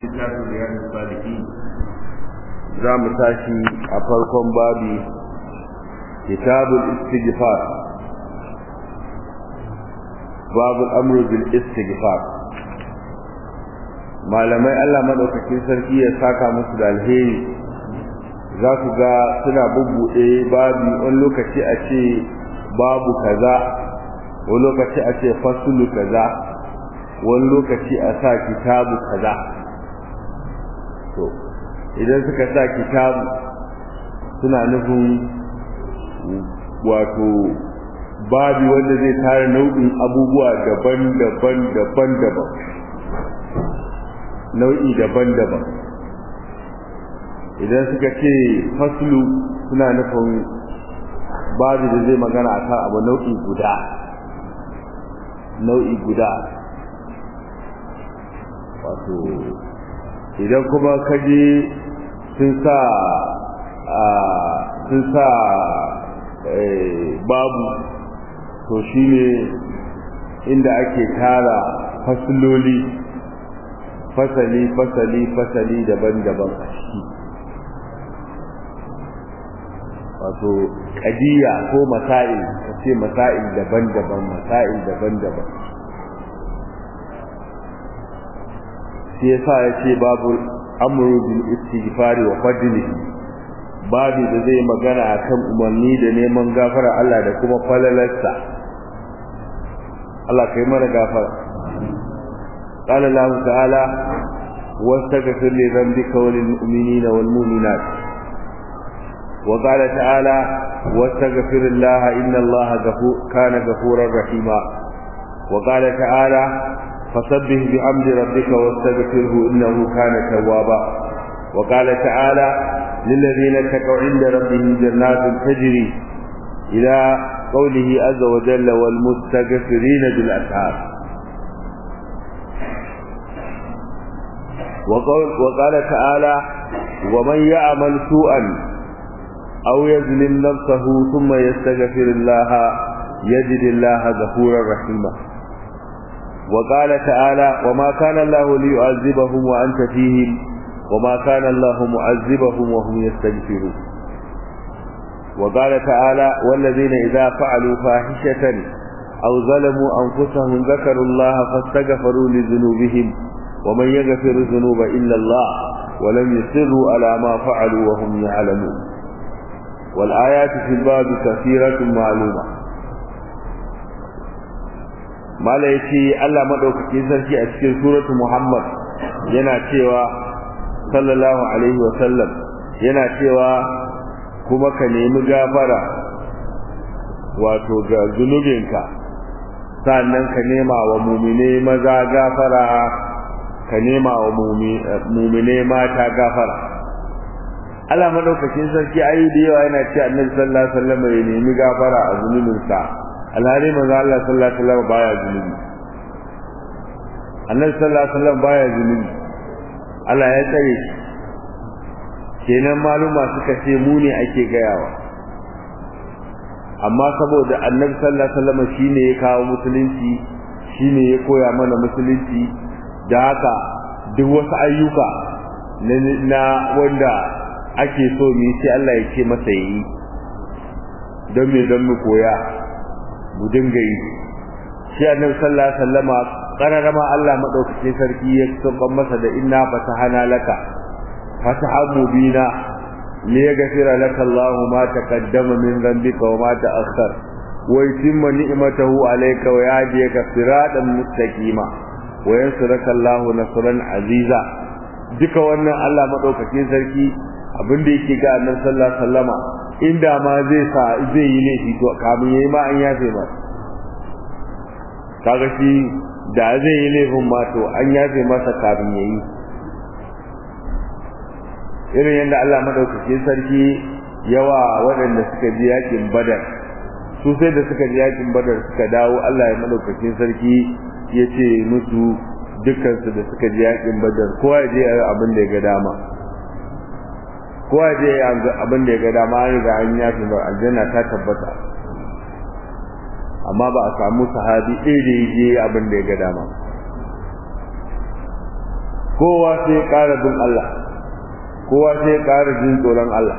littafin riyadu saliki za mu tashi a farkon babi kitabul istighfar babu amru bil istighfar malamai Allah madaukakin sarki ya saka musu da alheri za ku ga suna bubbuɗe babi wani lokaci a ce babu kaza wani lokaci a ce fasulu kaza wani lokaci a sa kitabu kaza to idan suka sa kitabu suna nufin wato babi wanda zai tara nau'in abubuwa daban-daban daban-daban nau'i daban-daban idan suka ce faslu suna nufin babu da zai magana akan abu nau'i guda nau'i guda wato idan kuma kaje sun sa sun sa babu to shine inda ake tara fasiloli fasali fasali fasali daban-daban a ciki wato kadiya ko masail ka ce masail daban-daban masail daban-daban shi yasa ya ce babu amru bil istighfari wa fadlihi babu da zai magana akan umarni da neman gafara Allah da kuma falalarsa Allah kai mana gafara قال الله تعالى واستغفر لذنبك وللمؤمنين والمؤمنات وقال تعالى واستغفر الله إن الله غفور كان غفورا رحيما وقال تعالى فسبح بحمد ربك واستغفره إنه كان توابا وقال تعالى للذين اتقوا عند ربهم جنات تجري إلى قوله عز وجل والمستغفرين بالأسحار وقال, وقال تعالى ومن يعمل سوءا أو يظلم نفسه ثم يستغفر الله يجد الله غفورا رحيما وقال تعالى وما كان الله ليعذبهم وأنت فيهم وما كان الله معذبهم وهم يستغفرون وقال تعالى والذين إذا فعلوا فاحشة أو ظلموا أنفسهم ذكروا الله فاستغفروا لذنوبهم ومن يغفر الذنوب إلا الله ولم يصروا على ما فعلوا وهم يعلمون والآيات في الباب كثيرة معلومة mala ya ce Allah maɗaukaki sarki a cikin suratu Muhammad yana cewa sallallahu alaihi wa sallam yana cewa kuma ka nemi gafara wato ga zunubinka sannan ka nema wa mumine maza gafara ka nema wa mumine mata gafara Allah maɗaukakin sarki ayu da yawa yana ce annabi sallallahu alaihi wa sallam ya nemi gafara a zunubinsa alhari manzo Allah sallallahu alaihi wasallam baya zunubi annabi sallallahu alaihi wasallam baya zunubi Allah ya tsare shi kenan maluma suka ce mu ne ake gayawa amma saboda annabi sallallahu alaihi wasallam shine ya kawo musulunci shine ya koya mana musulunci da haka duk wasu ayyuka na wanda ake so mu yi sai Allah ya ce masa yi don me don mu koya mu dinga yi shi annabi sallallahu alaihi wasallama qararama Allah madaukake sarki ya tsoban masa da inna fatahana laka fataha mubina li yaghfira laka Allah ma taqaddama min dhanbika wa ma ta'akhkhar wa yutimma ni'matahu alayka wa yahdiyaka siratan mustaqima wa yansuraka Allah nasran aziza duka wannan Allah madaukake sarki abinda yake ga annabi sallallahu alaihi wasallama inda ma zai sa zai yi laifi to kamun yayi ma an yafe ba kaga shi da zai yi laifin ma to an yafe masa kamun yayi irin yadda Allah madaukakin sarki yawa waɗanda suka ji yakin badar su sai da suka ji yakin badar suka dawo Allah ya madaukakin sarki ya ce musu dukkansu da suka ji yakin badar kowa ya je abin da ya ga dama kowa je abin da ya ga dama an riga an yafi ba aljanna ta tabbata amma ba a samu sahabi ɗaya da ya je abin da ya ga dama kowa sai ya ƙara bin Allah kowa sai ya ƙara jin tsoron Allah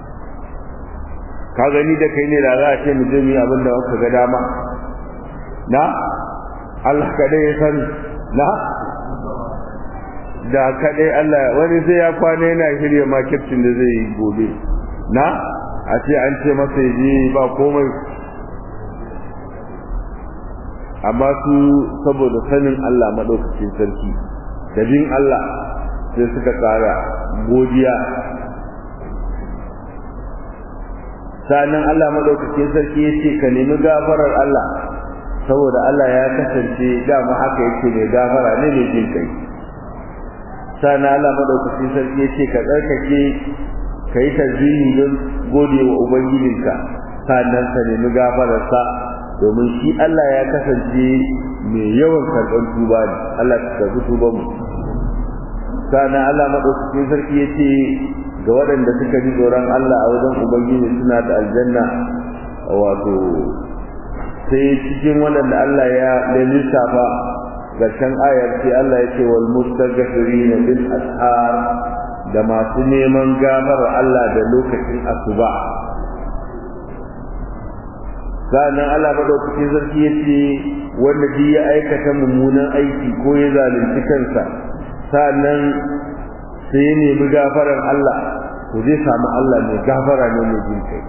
ka gani da kai ne da za a ce mu je mu yi abin da aka ga dama na Allah kadai ya sani na da kadai Allah wani sai ya kwana yana shirya makircin da zai yi gobe na a ce an ce masa ya je ba komai amma su saboda sanin Allah madaukakin sarki da bin Allah sai suka tsara godiya sanan Allah madaukakin sarki ya ce ka nemi gafarar Allah saboda Allah ya kasance dama haka yake mai gafara ne mai jin kai sanan Allah madaukakin sarki ya ce ka tsarkake ka yi tasbihi don gode wa ubangijinka sannan ka nemi gafararsa domin shi Allah ya kasance mai yawan karɓar tuba ne Allah ka karɓi tuban mu sannan Allah madaukakin sarki ya ce ga waɗanda suka ji tsoron Allah a wajen ubangiji suna da aljanna wato sai cikin waɗanda Allah ya da lissafa ƙarshen ayar sai Allah ya ce wal mustaghfirina bil ashar da masu neman gamar Allah da lokacin asuba sannan Allah madaukakin sarki ya ce wanda ji ya aikata mummunan aiki ko ya zalunci kansa sannan sai ya nemi gafarar Allah to zai samu Allah mai gafara ne mai jin kai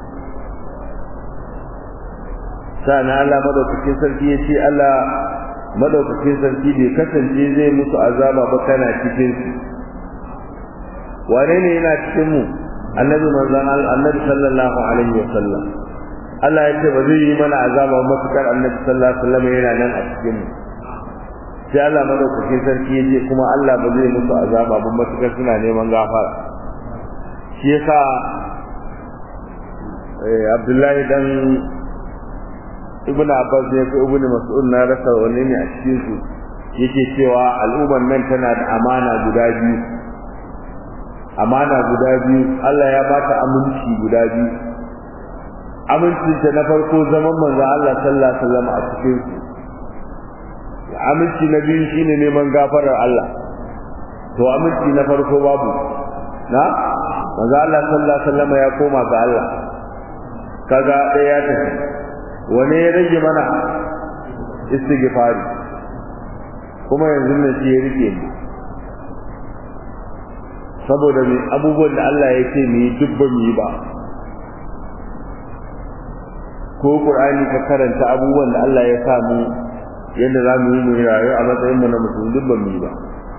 sannan Allah madaukakin sarki ya ce Allah madaukakin sarki bai kasance zai musu azaba ba kana cikin su wane ne yana cikin mu annabi manzon annabi sallallahu alaihi wa sallam Allah ya ce ba zai yi mana azaba matukar annabi sallallahu alaihi wa sallam yana nan a cikin mu sai Allah madaukakin sarki ya ce kuma Allah ba zai musu azaba ba matukar suna neman gafara shi yasa Abdullahi dan Ibn Abbas ne ko Ibn Mas'ud na rasa wanne ne a cikin su yake cewa al'ummar nan tana da amana guda biyu amana guda biyu Allah ya bata aminci guda biyu aminci ta na farko zaman manzo Allah sallallahu alaihi wasallam a cikin su aminci na biyu shine neman gafarar Allah to aminci na farko babu na manzo Allah sallallahu alaihi wasallam ya koma ga Allah kaga ɗaya ya tafi wani ya rage mana istighfari kuma yanzu ne shi ya rike ni saboda mai abubuwan da Allah ya ce mu yi duk ba mu yi ba ko Qur'ani ka karanta abubuwan da Allah ya sa mu yadda za mu yi mu rayu a matsayin mu na musulmi duk ba mu yi ba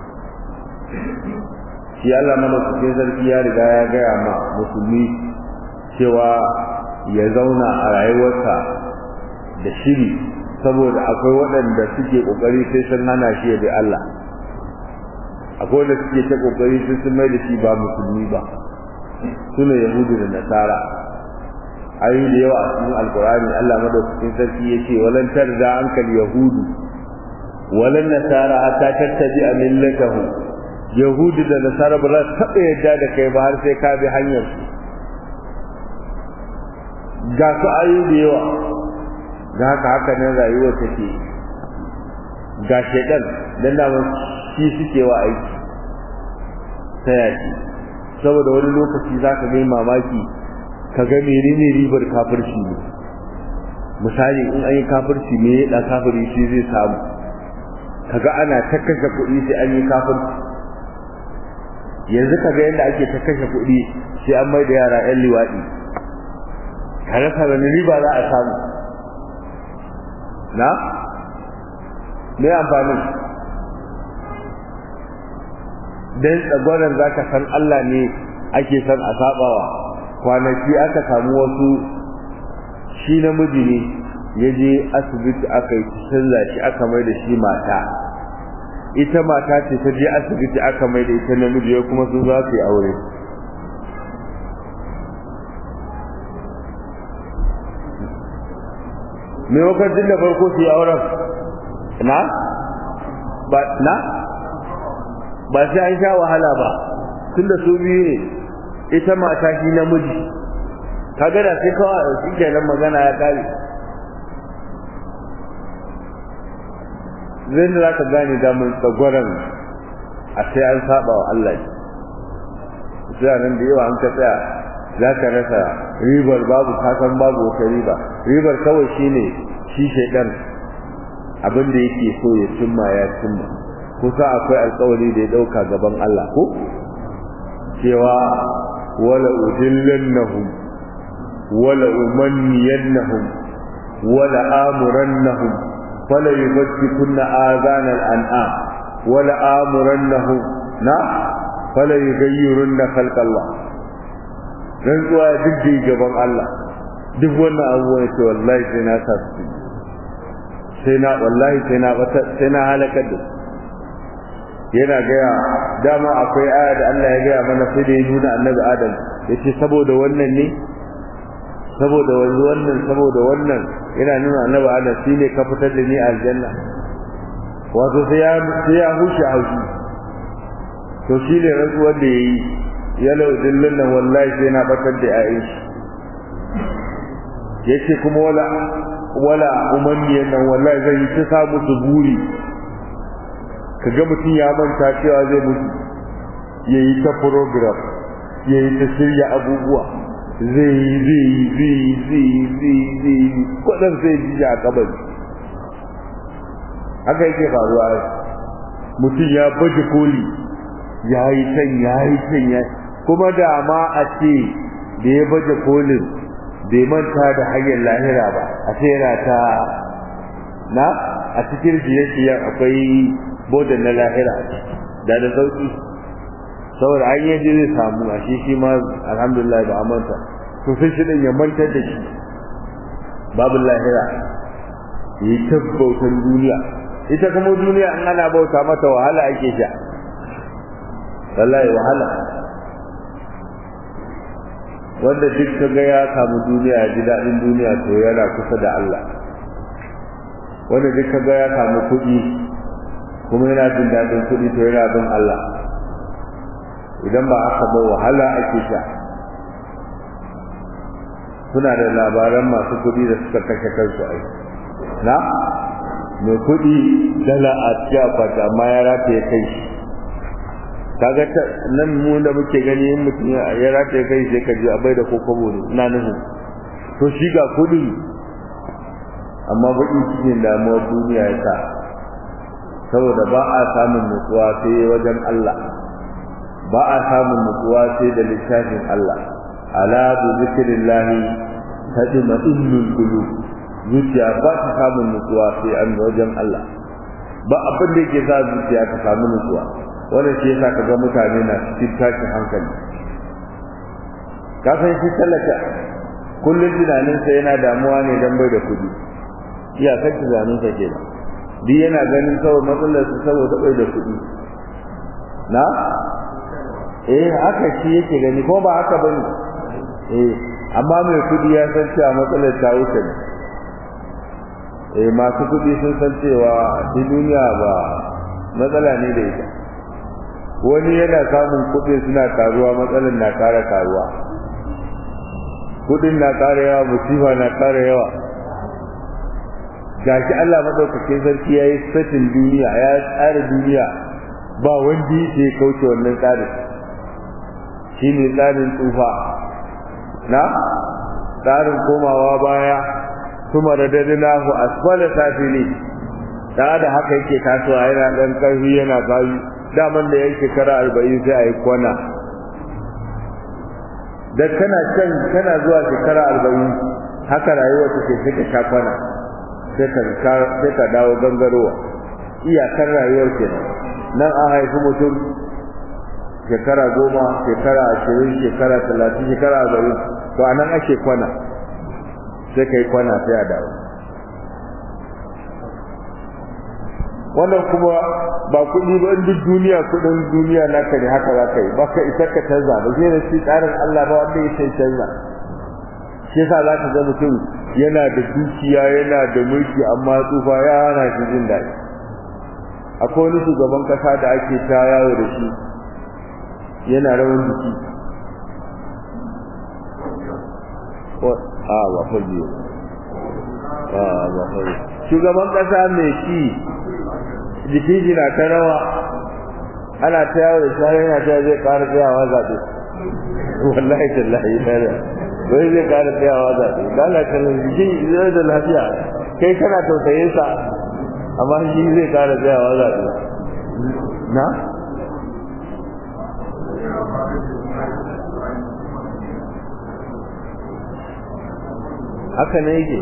shi Allah mana cikin sarki ya riga ya gaya ma musulmi cewa ya zauna a rayuwarsa da shiri saboda akwai waɗanda suke ƙoƙari sai sun hana shi ya bi Allah akwai wanda suke ta ƙoƙari sai sun mai da shi ba musulmi ba sune yahudu da nasara ayoyi da yawa a cikin alkurani Allah madaukakin sarki ya ce walan tarda ankal yahudu walan nasara hatta tattabi a millatahu yahudu da nasara ba za su taɓa yadda da kai ba har sai ka bi hanyar su ga su ayoyi da yawa da haka haka nan rayuwar take ga shedan dan da shi suke wa aiki ta yaki saboda wani lokaci za ka ga mamaki ka ga menene ribar kafirci ne misali in an yi kafirci me ya da kafiri shi zai samu kaga ana ta kashe kuɗi sai an yi kafirci yanzu kaga yadda ake ta kashe kuɗi sai an mai da yara 'yan liwaɗi ka rasa wani riba za a samu na me amfani dan tsagwaron za ka san Allah ne ake san a sabawa kwanaki aka samu wasu shi namiji ne ya je asibiti aka yi sallah shi aka mai da shi mata ita mata ce ta je asibiti aka mai da ita namiji ya kuma sun za su yi aure me wakacin da farko su yi auren na ba na ba sai an sha wahala ba tunda su biyu ne ita mata shi namiji kaga da sai kawai shi kenan magana ya kare zai da zaka gane damar tsagwaron a sai an saba wa Allah sai nan da yawa an ka tsaya za ka rasa ribar babu kasan babu wata riba ribar kawai shine shi shaidan abin da yake so ya cimma ya cimma kusa akwai alkawari da ya dauka gaban Allah ko cewa wala udillannahum wala umanniyannahum wala amurannahum fala yubtikunna azana al-an'am wala amurannahum na fala yughayyirunna khalqa Allah dan zuwa duk da gaban Allah duk wannan abubuwan ce wallahi sai na sa su sai na wallahi sai na sai na halakar da yana gaya dama akwai aya da Allah ya gaya mana sai da ya nuna annabi Adam yace saboda wannan ne saboda wannan saboda wannan yana nuna annabi Adam shine ka fitar da ni a aljanna wato sai ya sai ya hushi haushi to shi ne rantsuwar da yayi ya lau dillin nan wallahi sai na batar da ayin shi yace kuma wala wala umanniyan nan wallahi zai ta sa musu buri kaga mutum ya manta cewa zai mutu yayi ta program yayi ta shirya abubuwa zai zai zai zai zai zai kwadan zai ji a kabari haka yake faruwa mutum ya baje koli ya yi can ya yi can ya kuma da ma a ce da ya baje kolin bai manta da hanyar lahira ba a ce yana ta na a cikin shirye-shiryen akwai bodan na lahira da da sauki saboda an yi zai samu a shi shi ma alhamdulillah da amanta to sai shi ya mantar da shi babu lahira yi ta bautan duniya ita kuma duniya an ana bauta mata wahala ake sha wallahi wahala wanda duk ka ga ya samu duniya ya ji daɗin duniya to yana kusa da Allah wanda duk ka ga ya samu kuɗi kuma yana jin daɗin kuɗi to yana bin Allah idan ba aka ba wahala ake sha kuna da labaran masu kuɗi da suka kashe kansu ai na mai kuɗi dala a cikin akwati amma ya rataye kai shi kaga nan mu da muke gani in mutum ya rataye kai sai ka ji abai da kokobo ne ina nuhu to shi ga kuɗi amma baƙin cikin damuwar duniya ya sa saboda ba a samun nutsuwa sai wajen Allah ba a samun nutsuwa sai da littafin Allah ala bi zikrillahi tadma innul qulub zuciya ba ta samun nutsuwa sai an wajen Allah ba abin da yake sa zuciya ta samu nutsuwa wannan shi yasa kaga mutane na cikin tashin hankali ka san shi talaka kullum tunaninsa yana damuwa ne dan bai da kuɗi iyakar tunaninsa kenan duk yana ganin kawai matsalar su saboda bai da kuɗi na eh haka shi yake gani ko ba haka bane eh amma mai kuɗi ya san cewa matsalar ta wuce ne eh masu kuɗi sun san cewa shi duniya ba matsala ne da ita wani yana samun kuɗi suna karuwa matsalar na ƙara karuwa kuɗin na ƙara yawa musifa na ƙara yawa gashi Allah madaukakin sarki yayi satin duniya ya tsara duniya ba wanda yake kauce wannan tsarin shine tsarin tsufa na tsarin komawa baya kuma radadnahu asfala safili da da haka yake kasuwa yana dan karfi yana bayu daman da yake shekara 40 sai ayi kwana da kana can kana zuwa shekara 40 haka rayuwa take sai ka sha kwana sai ka dawo gangarowa iyakar rayuwar kenan nan an haifi mutum shekara goma shekara ashirin shekara talatin shekara arba'in to a nan ake kwana sai ka yi kwana sai a dawo wannan kuma ba kuɗi ba in duk duniya kuɗin duniya naka ne haka za ka yi ba ka isa ka canza ba sai da shi tsarin Allah ba wanda ya sai canza shi yasa za ka ga mutum yana da dukiya yana da mulki amma tsufa ya hana shi jin daɗi akwai wani shugaban kasa da ake ta yawo da shi yana rawan jiki a ba faji a ba faji shugaban kasa mai shi jikin shi na ta rawa ana ta yawo da shari'a yana ta zai ƙara tsayawa zaɓe wallahi tallahi tare wai zai ƙara tsayawa zaɓe lala kallon jiki zai da lafiya kai kana tausayin sa amma shi zai ƙara tsayawa zaɓe na haka ne yake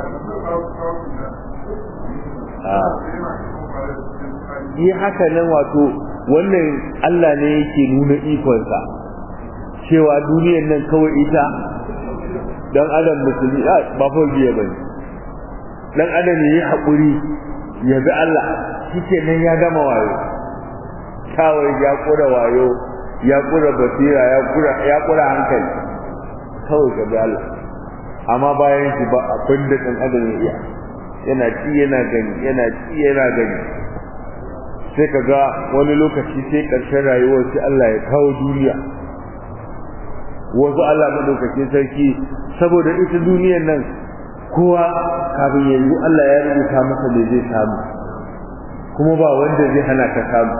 yi haka nan wato wannan Allah ne yake nuna ikonsa cewa duniyar nan kawai ita dan adam musulmi ba fa biye bane dan adam yayi hakuri ya bi Allah shike nan ya gama wayo kawai ya kura wayo ya kura basira ya kura ya kura hankali kawai ga bi Allah amma bayan shi ba abin da dan adam ya iya yana ci yana gani yana ci yana gani sai ka ga wani lokaci sai ƙarshen rayuwar sai Allah ya kawo duniya wasu Allah madaukakin sarki saboda ita duniyar nan kowa kafin yanzu Allah ya rubuta masa da zai samu kuma ba wanda zai hana ka samu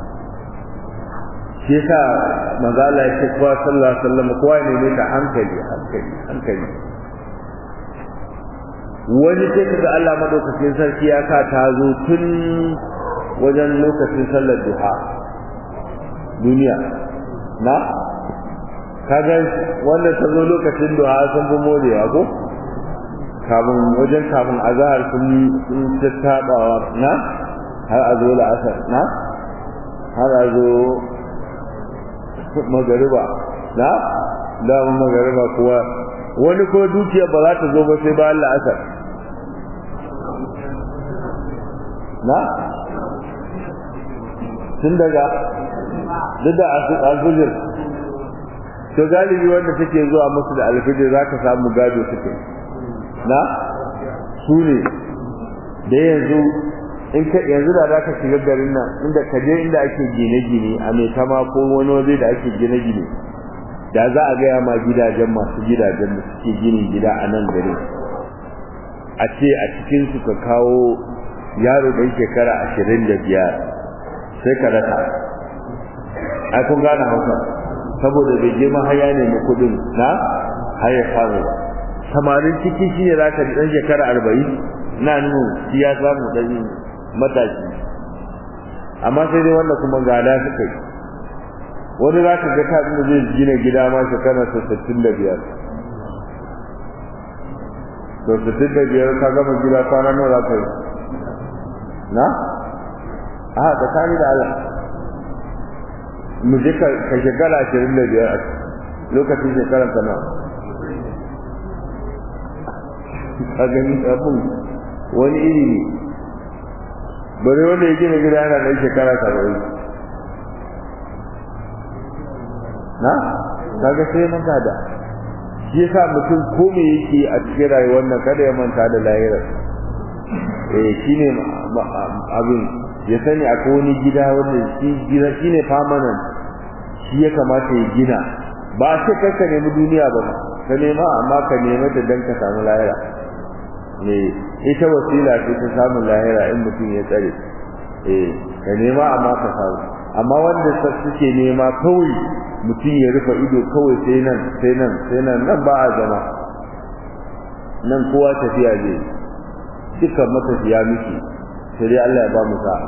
shi yasa manzo Allah ya ce kowa sallallahu alaihi wasallam kowa ne ne ta hankali hankali hankali wani sai kaga Allah madaukakin sarki ya sa ta zo tun wajen lokacin sallar duha duniya na kaga wanda ta zo lokacin duha sun fi morewa ko kafin wajen kafin azahar sun sun tattabawa na har a zo la'asar na har a zo magariba na damun magariba kuwa wani ko dukiya ba za ta zo ba sai bayan la'asar na tun daga duk da alfijir to galibi wanda take zuwa musu da alfijir za ka samu gado suke na su ne da yanzu in ka yanzu da za ka shiga garin nan inda ka je inda ake gine-gine a mai kama ko wani waje da ake gine-gine da za a gaya ma gidajen masu gidajen da suke ginin gida a nan garin a ce a cikin su ka kawo yaro ɗan shekara ashirin da biyar sai ka rasa ai kun gane hausa saboda bai je mahaya ne na kudin na haya samu ba samarin ciki shi ne zaka ji dan shekara arba'in na nuna shi ya samu dan matashi amma sai dai wanda kuma gada suka yi wani za ka ga ta da zai gina gida ma shekara ta sittin da biyar to sittin da biyar ka gama gida kwana nawa za ka yi na a tsakani da Allah mu je ka shekara ashirin da biyar lokacin shekarar ka nawa ka gani abin wani iri ne bari wanda ya gina gida yana ɗan shekara saba'in na kaga sai manta da shi yasa mutum ko me yake a cikin rayuwar nan kada ya manta da lahirar eh shine abin ya sani akwai wani gida wanda shi gida shine permanent shi ya kamata ya gina ba sai kai ka nemi duniya ba ka nema amma ka nema da dan ka samu lahira ne ita wasila ce ta samun lahira in mutum ya tsare eh ka nema amma ka samu amma wanda suke nema kawai mutum ya rufe ido kawai sai nan sai nan sai nan nan ba a zama nan kowa tafiya zai dukkan matafiya miki sai dai Allah ya ba mu sa'a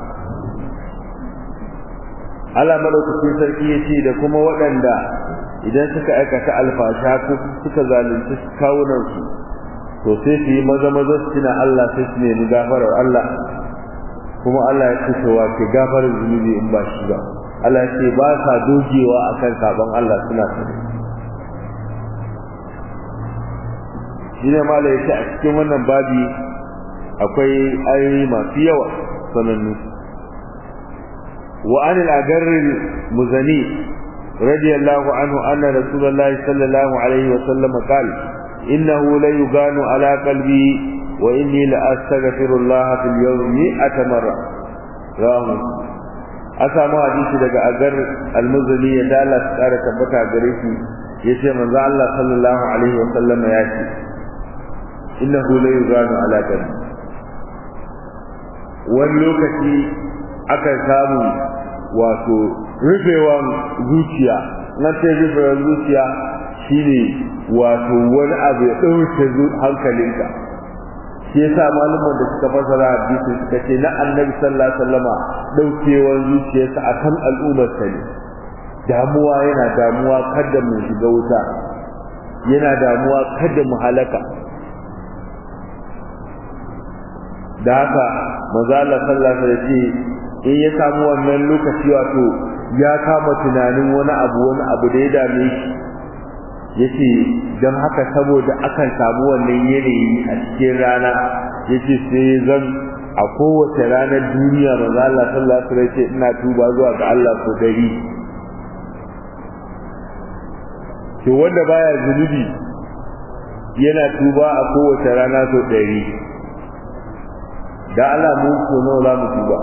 Allah madaukakin sarki ya ce da kuma waɗanda idan suka aikata alfasha ko suka zalunci kawunan su to sai su yi maza maza su tuna Allah sai su nemi gafarar Allah kuma Allah ya ce cewa ke gafarar zunubi in ba shi ba Allah ya ce ba sa dogewa akan sabon Allah suna sani shi ne ma ya ce a cikin wannan babi akwai ayoyi masu yawa sanannu وعن الأجر المزني رضي الله عنه أن رسول الله صلى الله عليه وسلم قال إنه ليغان على قلبي وإني لأستغفر الله في اليوم مئة مرة رواه أسامة حديث daga agar almuzali ya dala su kara tabbata gare shi yace manzo Allah sallallahu alaihi wa sallama ya ce innahu la yuganu ala qalbi wani lokaci aka samu wato rufewan zuciya nan sai rufewan zuciya shine wato wani abu ya ɗauke hankalinka shi yasa malaman da suka fasara hadisi suka ce na annabi sallallahu alaihi wasallama daukewar zuciyarsa akan al'ummar sa ne damuwa yana damuwa kada mu shiga wuta yana damuwa kada mu halaka da haka manzo Allah sallallahu alaihi wasallam in ya samu wannan lokaci wato ya kama tunanin wani abu wani abu da ya dame shi yace dan haka saboda akan samu wannan yanayi a cikin rana yace sai zan a kowace ranar duniya manzo Allah sallallahu alaihi wasallam yace ina tuba zuwa ga Allah ko dari to wanda baya zunubi yana tuba a kowace rana so dari da Allah mu ko nawa za mu tuba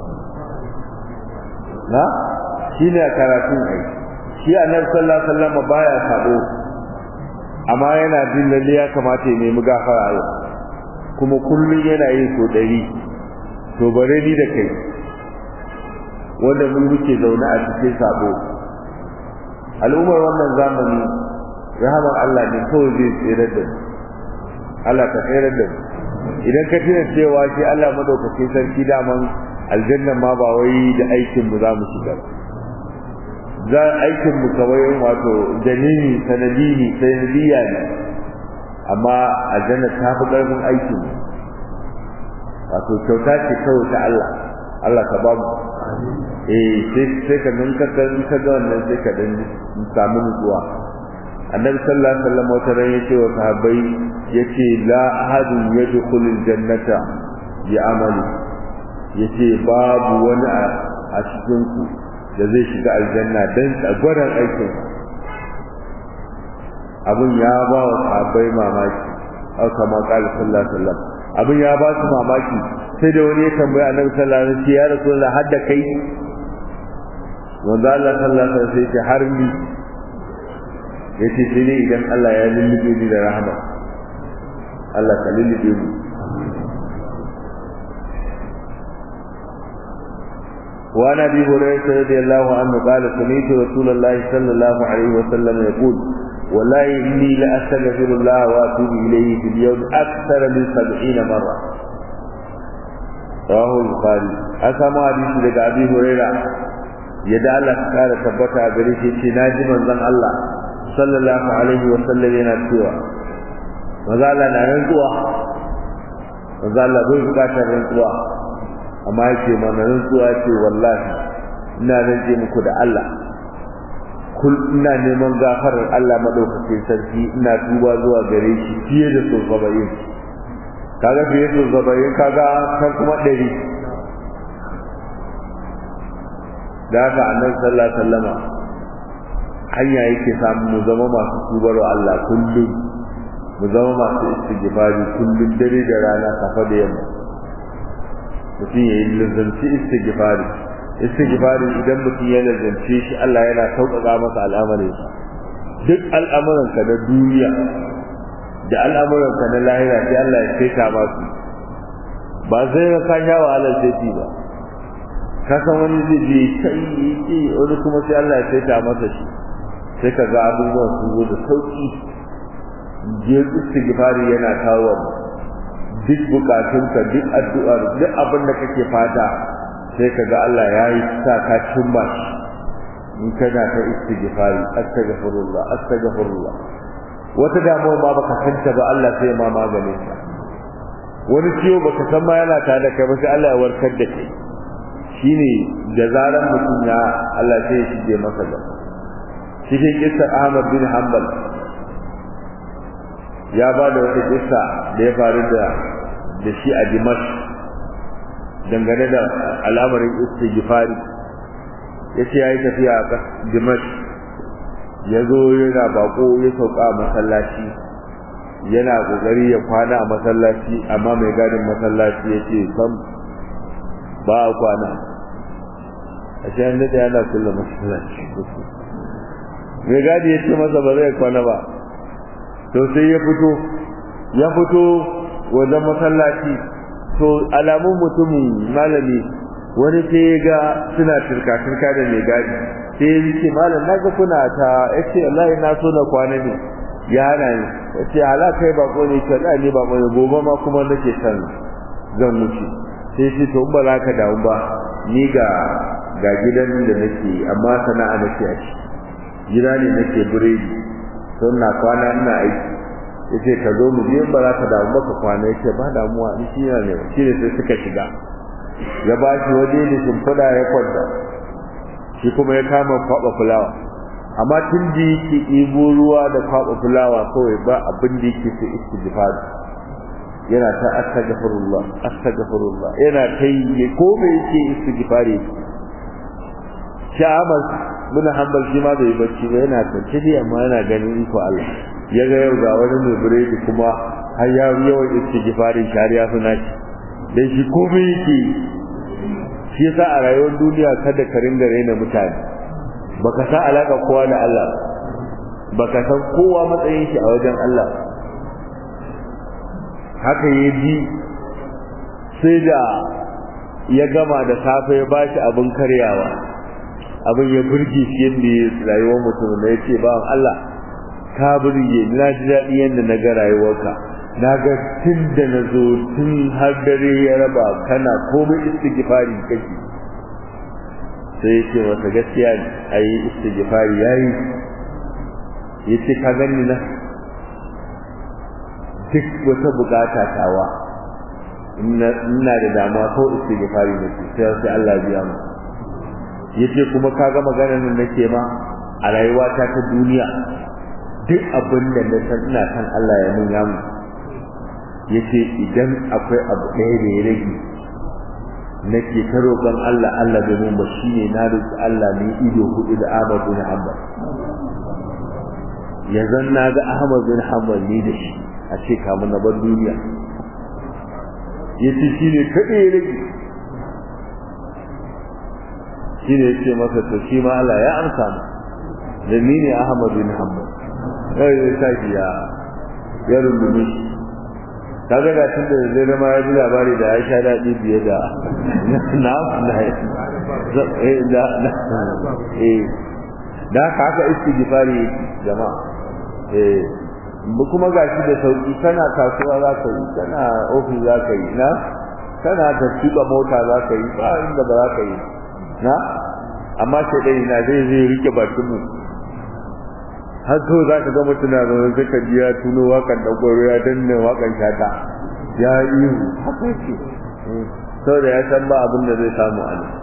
na shine karatun ai shi annabi sallallahu alaihi wasallam baya sabo amma yana jin lalle ya kamata ya nemi gafara yau kuma kullum yana yin so ɗari to bare ni da kai wanda mun muke zaune a cikin sabo al'ummar wannan zamani rahamar Allah ne kawai zai tsere da mu Allah ka tsere da mu idan ka tuna cewa shi Allah madaukakin sarki daman aljanna ma ba wai da aikin mu za mu shiga za aikin mu kawai wato janini sanadini sanadiyya ne amma aljanna ta fi ƙarfin aikin mu wato kyauta ce kawai ta Allah Allah ka ba mu eh sai sai ka nan ka kan ka ga wannan sai ka dan samu nutsuwa annabi sallallahu alaihi wasallam wata ran yace wa sahabbai yace la ahadun yadkhulul jannata bi amali yace babu wani a cikin ku da zai shiga aljanna dan tsagwaran aikin abun ya ba wa sahabbai mamaki au kama qala sallallahu alaihi wasallam abun ya ba su mamaki sai da wani ya tambaya annabi sallallahu alaihi wasallam ya rasulullah hadda kai wanda Allah sallallahu alaihi wasallam sai ce har ni yace sai ne idan Allah ya lullube ni da rahama Allah ka lullube mu وعن ابي هريره رضي الله عنه قال سمعت رسول الله صلى الله عليه وسلم يقول والله اني لاستغفر الله واتوب اليه في اليوم اكثر من سبعين مره رواه البخاري اسمع حديث daga abi huraira yadda Allah ta kara tabbata a gare shi ce naji manzon Allah sallallahu alaihi wa sallam yana cewa manzo Allah na rantsuwa manzo Allah bai bukatar rantsuwa amma yake mana rantsuwa ce wallahi ina rantse muku da Allah kul ina neman gafarar Allah madaukakin sarki ina tuba zuwa gare shi fiye da so sabayin kaga fiye da so sabayin kaga kan kuma ɗari da haka annabi sallallahu alaihi wasallama hanya yake samu mu zama masu tubar wa Allah kullum mu zama masu istighfari kullum dare da rana safa da yamma mutum ya yi lazanci istighfari istighfari idan mutum ya lazance shi Allah yana sauƙaƙa masa al'amarinsa duk al'amuranka na duniya da al'amuranka na lahira sai Allah ya saita masu ba sai ka kan yawa halar sai ba ka san wani zai je kai yi wani kuma sai Allah ya saita masa shi sai ka ga abubuwan sun zo da sauƙi je istighfari yana kawo duk bukatunka duk addu'ar duk abin da kake fata sai ka ga Allah ya yi sa ka cimma shi in kana ta istighfari astaghfirullah astaghfirullah wata damuwa ma baka santa ba Allah sai ma maganin ta wani ciwo baka san ma yana tare da kai ba sai Allah ya warkar da kai shine da zaran mutum ya Allah sai ya shige masa da cikin kissar Ahmad bin Hanbal ya ba da wata kissa da ya faru da da shi a Dimash dangane da al'amarin istighfari yace yayi tafiya a Dimash ya zo yana bako ya sauka a masallaci yana kokari ya kwana a masallaci amma mai gadin masallaci yace sam ba a kwana a cikin da yana kulle masallaci mai gadi ya ce masa ba zai kwana ba to sai ya fito ya fito wajen masallaci to alamun mutumin malami wani sai ya ga suna turka-turka da mai gadi sai ya ce malam na ga kuna ta ya ce Allah na so na kwana ne ya hana ni ya ce hala kai bako ne ce da ne bako ne gobe ma kuma nake san zan wuce sai ce to ba za ka damu ba ni ga ga gidan da nake amma sana'a nake a ciki gida ne nake biredi to na kwana ina aiki yace ka zo mu je ba za ka damu ba ka kwana yace ba damuwa ni shi ne shi ne sai suka shiga ya ba shi waje da shimfiɗa ya kwanta shi kuma ya kama kwaɓa fulawa amma tun da yake ɗibo ruwa da kwaɓa fulawa kawai ba abin da yake sai istighfar yana ta astaghfirullah astaghfirullah yana ta yi ko me yake istighfar Sha'amas muna hanbal shi ma bai bacci ba yana kwance dai amma yana ganin iko Allah ya ga yau ga wani mai biredi kuma har ya yawan istighfarin shari'a suna shi dan shi komai yake shi yasa a rayuwar duniya kada ka ringa raina mutane baka san alaka kowa da Allah baka san kowa matsayin shi a wajen Allah haka ya ji sai da ya gama da safe ya bashi abin karyawa abin ya burge shi yadda ya rayuwar mutum da ya ce bawan Allah ka burge na ji daɗi yadda na ga rayuwarka na ga tun da na zo tun har dare ya raba kana komai istighfari kake sai ya ce masa gaskiya ne a yi istighfari ya yi ya ce ka gani na duk wata bukata tawa ina da damuwa ko istighfari ne sai sai Allah biya mu yace kuma kaga maganar nan nake ma a rayuwata ta duniya duk abin da na san ina san Allah ya nuna mu yace idan akwai abu ɗaya da ya rage nake ta roƙon Allah Allah bai mun ba shine na roƙi Allah ne ido hudu da Ahmad bin Hanbal yanzu na ga Ahmad bin Hanbal ne da shi a ce kamun na bar duniya yace shine kaɗai ya rage shine yace masa to shi ma Allah ya amsa mu da ni ne Ahmad bin Hanbal sai ya tashi ya ya rungume shi kaga da tun da zai ma ya ji labari da ya sha daɗi biye da na na eh da eh da haka istighfari jama'a eh kuma gashi da sauki kana kasuwa za ka yi kana ofis za ka yi na kana ta tuba mota za ka yi ba inda ba za ka yi na amma sai dai na zai zai rike bakin mu har to za ka ga mutum na zaune sai ka ji ya tuno wakan dagwaro ya danne wakan shata ya yi haka ce saboda ya san ba abin da zai samu a nan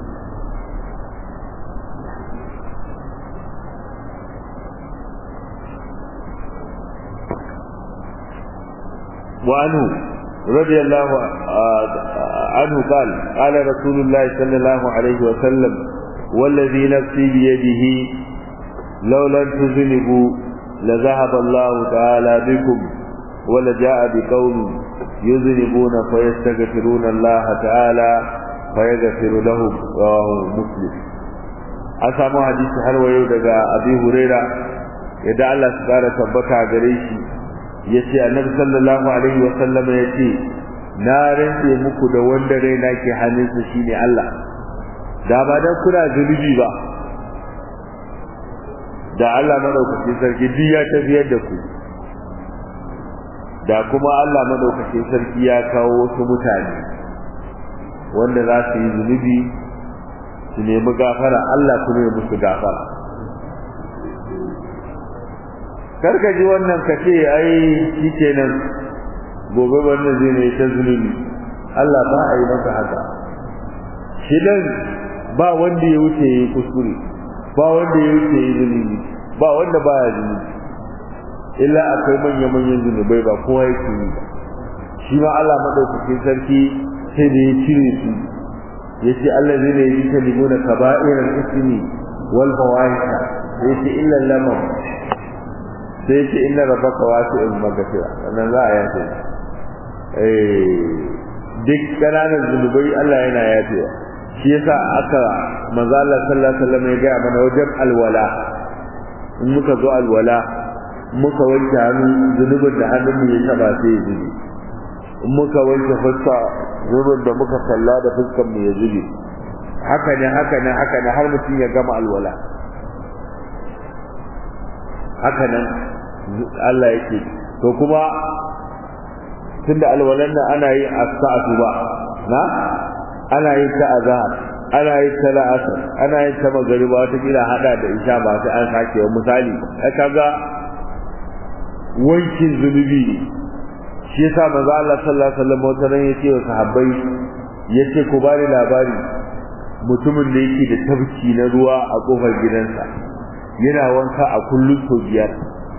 وعنه رضي الله عنه قال قال رسول الله صلى الله عليه وسلم والذي نفسي بيده لو لم تذنبوا لذهب الله تعالى بكم ولجاء بقوم يذنبون فيستغفرون الله تعالى فيغفر لهم رواه مسلم أسامو حديث har wayo daga Abi Huraira yadda Allah su kara tabbata gare shi yace Annabi sallallahu alaihi wa sallam yace na rantse muku da wanda raina ke hannunsa shine Allah da ba dan kuna zunubi ba da Allah madaukakin sarki duk ya tafiyar da ku da kuma Allah madaukakin sarki ya kawo wasu mutane wanda za su yi zunubi su nemi gafara Allah kuma ya musu gafara karka ji wannan ka ce ai shi kenan gobe wannan zai ne ta zunubi Allah ba a yi maka haka shi dan ba wanda ya wuce ya yi kuskure ba wanda ya wuce ya yi zunubi ba wanda ba ya zunubi illa akwai manya-manyan zunubai ba kowa yake yi ba shi ma Allah madaukakin sarki sai da ya cire su ya ce Allah zai ne yi kalimu na kaba'irar ismi wal fawahisha ya ce illa lamam sai ya ce inna rabbaka wasi'ul maghfira sannan za a yafe eh duk ƙananan zunubai Allah yana yafewa shi yasa aka manzo Allah sallallahu alaihi wasallam ya ga mana wajen alwala in muka zo alwala muka wanke hannu zunubin da hannun mu ya taba sai ya zubi in muka wanke fuska zubin da muka kalla da fuskan mu ya zube haka ne haka ne haka ne har mutum ya gama alwala haka nan Allah yake to kuma tunda alwalan nan ana yin as-sa'atu ba na ana yin ta azhar ana yin ta la'asar ana yin ta magariba wata kila hada da isha ba sai an sake wa misali kaga wankin zunubi ne shi yasa manzo Allah sallallahu alaihi wasallam wata ran yace wa sahabbai yace ku bani labari mutumin da yake da tabki na ruwa a kofar gidansa yana wanka a kullum sau biyar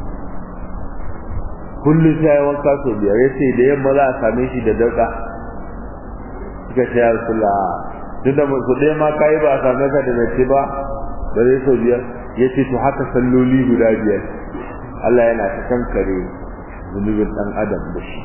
kullum sai ya wanka sau biyar yace da yamma za a same shi da dauka suka ce ya rasulullah duk da su ɗaya ma kayi ba a same ka da nace ba ba zai sau biyar yace to haka salloli guda biyar Allah yana ta kankare zunubin ɗan adam da shi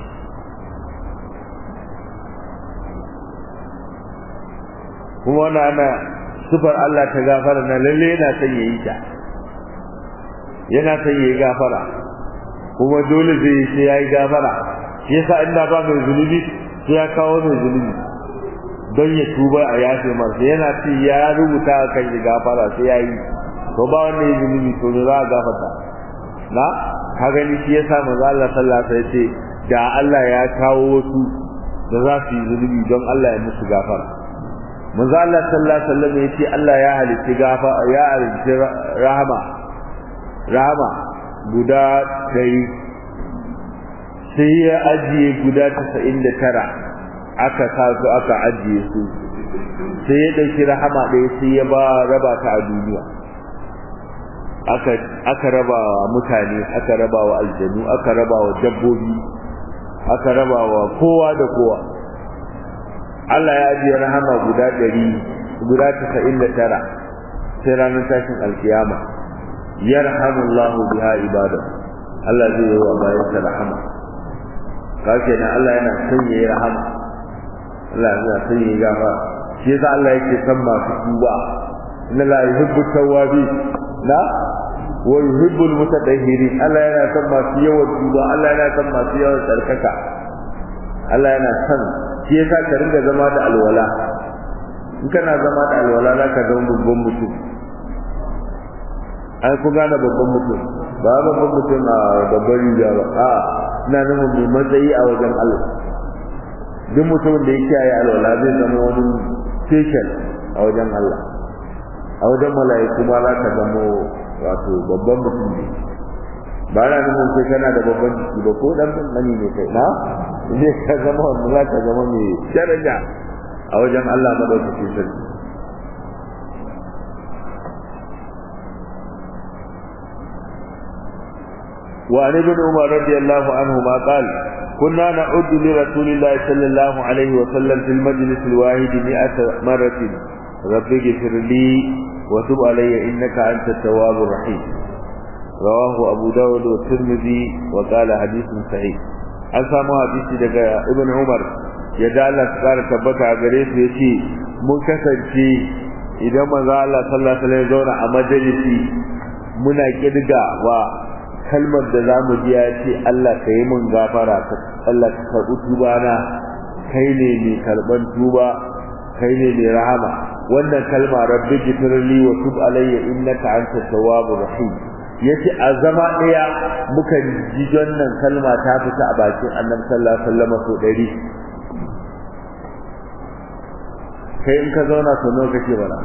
kuma wannan ana sufar Allah ta gafara na lalle yana son yayi ta yana son yayi gafara kuma dole zai sai yayi gafara shi yasa inda ba mai zunubi sai ya kawo mai zunubi don ya tuba a yafe masa yana ce ya rubuta kan yi gafara sai yayi to ba wanda ya zunubi to za a gafarta na ka gani shi yasa manzo Allah sallallahu alaihi wasallam ce da Allah ya kawo wasu da za su yi zunubi don Allah ya musu gafara manzo Allah sallallahu alaihi wasallam ya ce Allah ya halitta gafa ya halitta rahama rahama guda ɗari sai ya ajiye guda tasa'in da tara aka sa su aka ajiye su sai ya ɗauki rahama ɗaya sai ya ba raba ta a duniya aka aka raba wa mutane aka raba wa aljanu aka raba wa dabbobi aka raba wa kowa da kowa Allah ya ajiye rahama guda ɗari guda tasa'in da tara sai ranar tashin alkiyama yarhamullahu biha ibada Allah zai yi wa bayansa rahama kake nan Allah yana son yayi rahama Allah yana son yayi gafara shi yasa Allah yake son masu tuba inna la yuhibbu tawwabi la wa yuhibbu almutatahhirin Allah yana son masu yawan tuba Allah yana son masu yawan tsarkaka Allah yana son shi yasa ka ringa zama da alwala in kana zama da alwala za ka zama babban mutum ai ku gane babban mutum ba babban mutum a babban riga ba a ina nufin mai matsayi a wajen Allah duk mutumin da ya kiyaye alwala zai zama wani special a wajen Allah a wajen mala'iku ma za ka zama wato babban mutum ne ba na nufin sai kana da babban jiki ba ko dan mani ne kai na zai ka zama wanda za ka zama mai daraja a wajen Allah madaukakin sarki وعن ابن عمر رضي الله عنهما قال كنا نعد لرسول الله صلى الله عليه وسلم في المجلس الواحد مئة مرة رب اغفر لي وتب علي إنك أنت التواب الرحيم رواه أبو داود والترمذي وقال حديث صحيح an samu hadisi daga ibn umar ya da Allah su kara tabbata a gare su ya ce mun kasance idan manzo Allah sallallahu alaihi wasallam zauna a majalisi muna kirga wa kalmar da zamu ji ya ce Allah ka yi mun gafara ka Allah ka karɓi tuba na kai ne mai karɓan tuba kai ne mai rahama wannan kalma rabbi gifirli wa tub alayya innaka antat tawwabur rahim yace a zama daya muka ji wannan kalma ta fita a bakin Annabi sallallahu alaihi wasallam so dari kai in ka zauna so nawa kake bara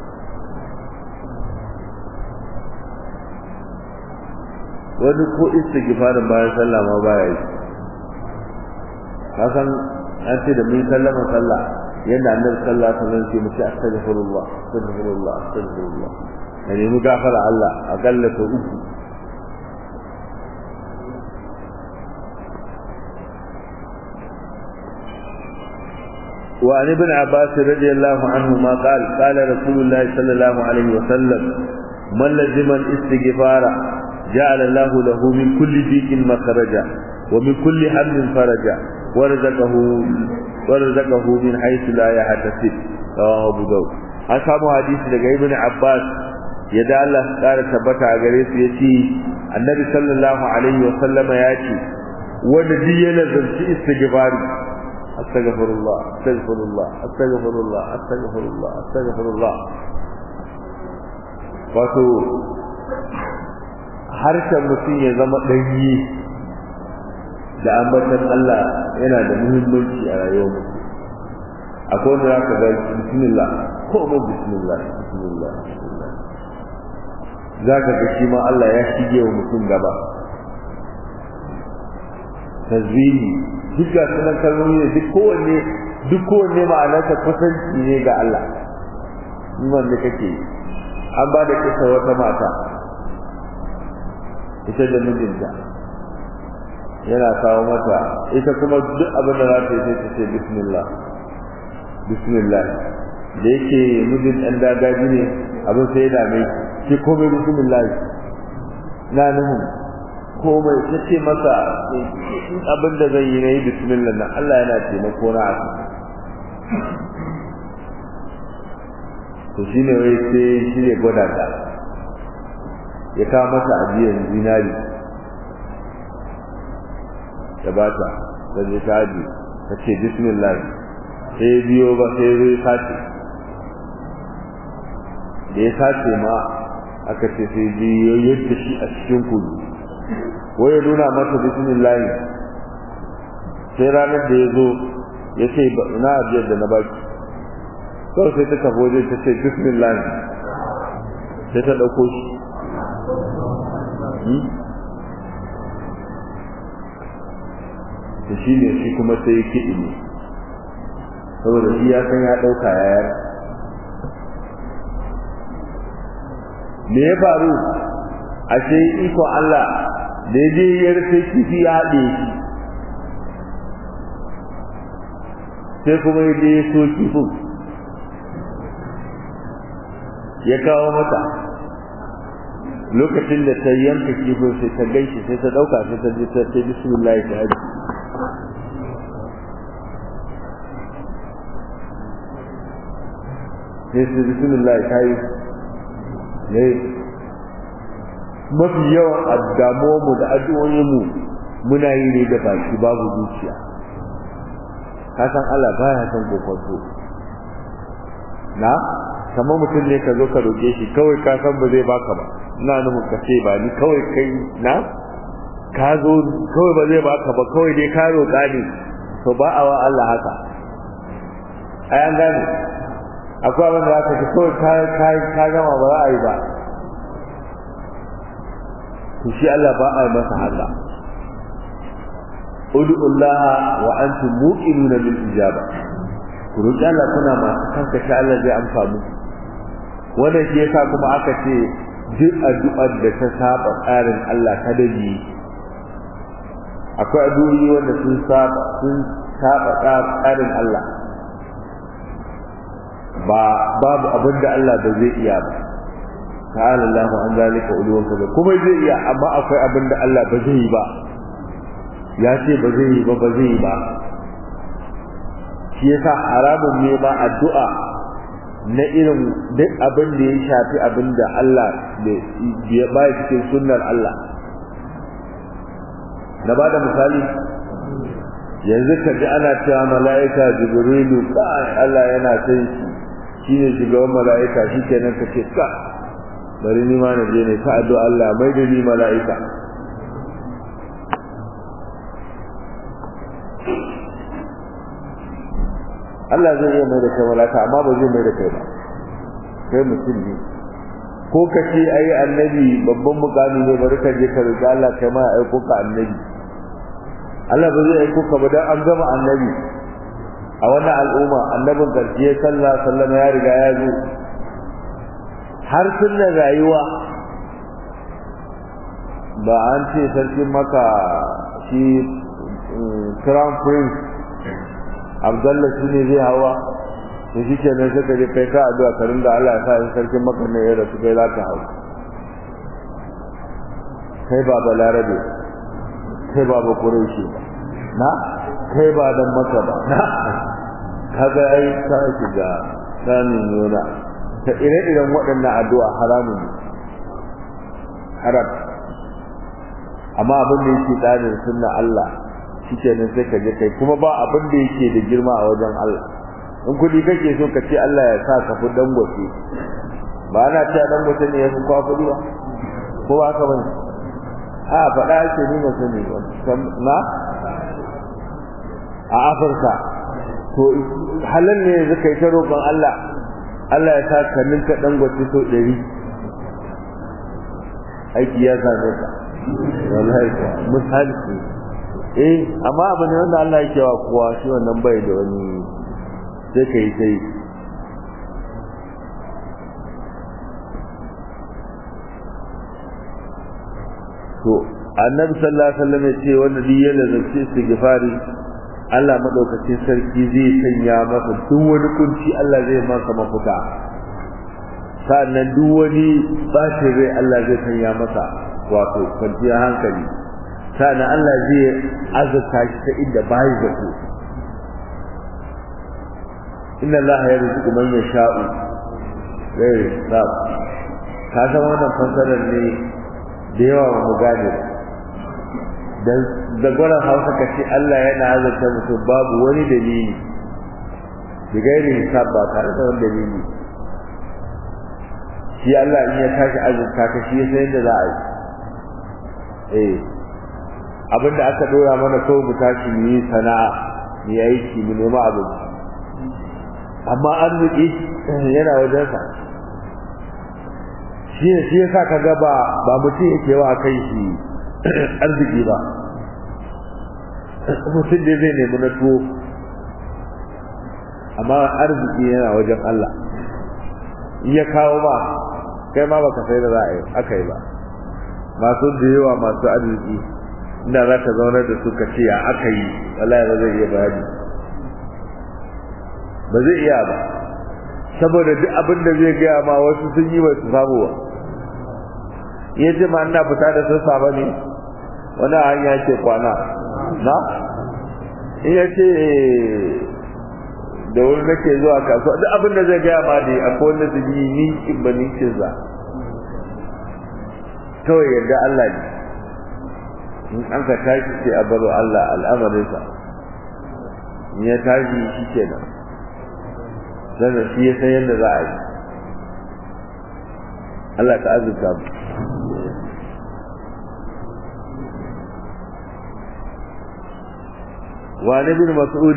wani ko istighfarin bayan sallah ma baya yi kasan an ce da mun sallama sallah yadda annabi sallallahu alaihi wasallam ce muke astaghfirullah astaghfirullah astaghfirullah da nemi gafara Allah a galla ta uku وعن ابن عباس رضي الله عنهما قال قال رسول الله صلى الله عليه وسلم من لزم الاستغفار جعل الله له من كل ضيق مخرجا ومن كل هم فرجا ورزقه ورزقه من حيث لا يحتسب رواه ابو داود an samu hadisi daga ibn abbas yadda Allah ya kara tabbata a gare su yace annabi sallallahu alaihi wa sallama ya ce wanda duk yana zanci istighfari astaghfirullah astaghfirullah astaghfirullah astaghfirullah astaghfirullah wato harshen mutum ya zama ɗanyi da ambatan Allah yana da muhimmanci a rayuwar mutum akwai wanda zaka ga bismillah ko mu bismillah bismillah bismillah zaka ga shi ma Allah ya shige wa mutum gaba tazwihi duk ga sunan kalmomi ne duk kowanne duk kowanne ma'anarsa kusanci ne ga Allah in wanda kake an ba da kisa wata mata ita da mijinta yana kawo mata ita kuma duk abin da za ta yi sai ta ce bismillah bismillah da yake mijin ɗan dagaji ne abin sai ya dame shi komai bismillah na nuhu komai ta ce masa abin da zai yi na yi bismillah na Allah yana taimako na a to shi ne wai sai shi ne gwada ta ya kawo masa ajiyar zinari ya ba ta da zai ta aji ta ce bismillah sai biyo ba sai zai sace da ya sace ma aka ce sai biyo yadda shi a cikin kudu wai ya nuna masa bismillah sai ranar da ya zo ya ce na ajiyar da na baki kawai sai ta tafi wajen ta ce bismillah sai ta ɗauko shi da shi ne shi kuma sai ya kiɗi ne saboda shi ya san ya ɗauka yayar me ya faru a ce ikon Allah da ya je ya rufe kifi ya haɗe shi sai kuma ya je ya so kifin ya kawo mata lokacin da ta yanka kifin sai ta gaishe sai ta dauka sai ta ji ta ce bismillah ta haji sai su bismillah ta yi ne mafi yawan addamuwanmu da addu'o'inmu muna yi ne da baki babu zuciya ka san Allah baya san kokonto na kamar mutum ne ka zo ka roƙe shi kawai ka san ba zai baka ba ina nufin ka ce ba ni kawai kai na ka zo kawai ba zai baka ba kawai dai ka roƙa ne to ba a wa Allah haka ai an gane akwai abin da aka ce kawai ka ka gama ba za a yi ba to shi Allah ba a yi masa haka ud'u Allah wa antum muqinuna bil ijaba ku roƙi Allah kuna masu kanka sha Allah zai amsa muku wannan shi yasa kuma aka ce duk addu'ar da ta saba tsarin Allah kada ji akwai addu'o'i wanda sun saba sun saba tsarin Allah ba babu abin da Allah ba zai iya ba ta'ala Allahu an zalika uluwan kaza kuma zai iya amma akwai abin da Allah ba zai yi ba ya ce ba zai yi ba ba zai yi ba shi yasa haramun ne ma addu'a na irin duk abin da ya shafi abin da Allah ya ba cikin sunnar Allah na ba da misali yanzu ka ji ana cewa mala'ika jibrilu ka Allah yana sai shi shine shugaban mala'ika shi kenan ka ce ka bari ni ma na je ne ta addu'a Allah mai da ni mala'ika Allah zai iya mai da kai malaka amma ba zai mai da kai ba kai mutum ne ko ka ce ai annabi babban mukami ne bari ka je ka roki Allah kai ma aiko ka annabi Allah ba zai aiko ka ba dan an gama annabi a wannan al'umma annabin karshe sallallahu alaihi wasallam ya riga ya zo har sunna rayuwa ba an ce sarkin maka shi crown prince abdallah shi ne zai hawa to shi ke nan suka je kai ka addu'a ka rinda Allah ya sa in sarkin maka ne ya rasu kai za ka hau kai ba balarabe kai ba ba kureshi ba na kai ba dan maka ba na kaga ai ka shiga sanin nuna ta ire-iren waɗannan addu'a haramun ne haram amma abin da yake tsarin sunna Allah shikenan sai ka je kai kuma ba abin da yake da girma a wajen Allah in kudi kake so ka ce Allah ya sa ka fi dangote ba ana cewa dangote ne ya fi kwa kudi ba ko ba haka bane a faɗa ake nuna sani na a Afirka to halin ne yanzu kai ta roƙon Allah Allah ya sa ka ninka dangote so ɗari aiki ya same ka wallahi misali eh amma abu ne wanda Allah yake wa kowa shi wannan bai da wani sai kai sai to annabi sallallahu alaihi wasallam ya ce wanda duk yana zance istighfari Allah madaukakin sarki zai sanya masa duk wani kunci Allah zai masa mafuta sannan duk wani bashin rai Allah zai sanya masa wato kwanciyar hankali sannan Allah zai azurta shi ta inda bayi da ku inna Allah ya rizqu man yasha'u ghayr hisab ka san wannan fasarar ne da yawa ba mu gane da da gwaran Hausa ka ce Allah yana azurta mutum babu wani dalili da gairi hisab ba tare da wani dalili shi Allah in ya tashi azurta ka shi ya san yadda za a yi eh abinda aka dora mana ko mu tashi mu yi sana'a mu yi aiki mu nema abinci amma arziki yana wajen sa shi ne shi yasa ka ga ba ba mutum yake wa kai shi arziki ba mutum da zai nemi na tuwo amma arziki yana wajen Allah in ya kawo ba kai ma baka sai da za a yi aka yi ba masu da yawa masu arziki inda za ka zaunar da su ka ce ya aka yi wallahi ba zai iya bayani ba zai iya ba saboda duk abin da zai gaya ma wasu sun yi ba su samu ba iya ce ma ina fita da sassa ba ne wani hanya ce kwana na iya ce da wani nake zuwa kasuwa duk abin da zai gaya ma dai akwai wanda su yi ninkin ba ninkin za kawai yadda Allah ne in an ka tashi sai a baro Allah al'amarinsa in ya tashi shi ke nan sannan shi ya san yadda za a yi Allah ta azurta mu وعن ابن مسعود